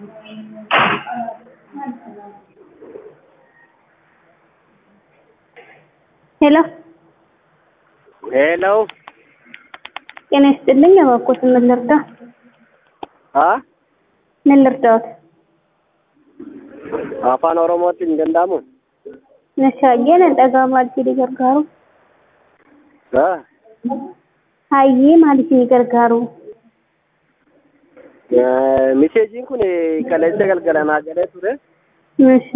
ሄሎ ሄሎ ጤና ይስጥልኝ። እባክዎት ምን ልርዳ? አ ምን ልርዳዎት? afaan oromootiin hin danda'amu Nashaayyeen dhagaa maaltii gargaaru? Ah, Hayyee maaliif ni gargaaru? eh, miseejiin kun kaleessa galgala naa galee ture Ishi.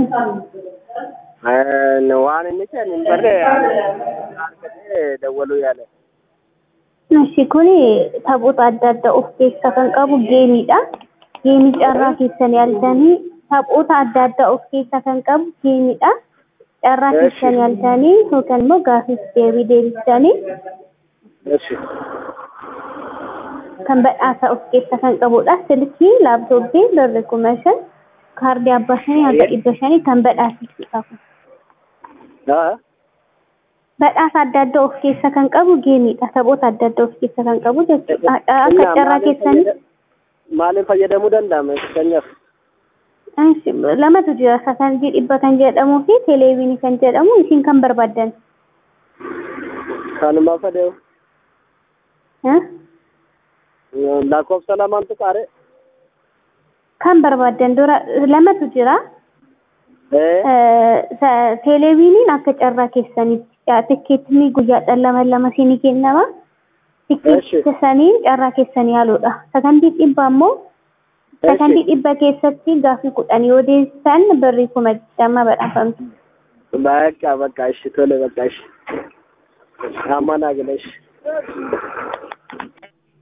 Eh, waan inni jedhan hin barre argatee dawwaluu yaale Ishi kun taphoota adda addaa of keessaa kan qabu geemiidha. Geemii carraa keessanii arganii taphoota adda addaa of keessaa kan qabu geemiidha. Carraa Eeshi. keessanii arganii yookaan immoo gaaffiif deebii deebisanii Eshi. kan badhaasa of keessaa kan qabudha. Silkii, laaptooppii, birri kuma shan, kaardii abbaa shanii hanga dhibba shanii kan badhaasisuudha. kun. Ah, Badhaasa adda addaa of keessaa kan qabu geemiidha. Taphoota adda addaa of keessaa kan qabu jechuudha. Akka Innaa carraa maaliin keessanii fayyada- maaliin fayyadamuu danda'ama fakkeenyaaf Ishi, lamatu jira. Sakantii dhibba kan jedhamuu fi teleeviinii kan jedhamu isin kan barbaaddan. kanuma fedhe Eh? lakkoofsa lamaantu qaare Kan barbaaddan dura lamatu jira. Eh, Eh, sa- Teleeviiniin akka carraa keessanitti tikkeetni guyyaadhaan lama lama siinii kennama. Tikkeetti saniin carraa keessanii haaluudha. Sakantii dhibba ammoo sakantii dhibba keessatti gaaffii kudhan yoo deebisan birrii kuma digdama badhaafamti. bakka bakka ishi tole bakka ishi amma naa gala ishi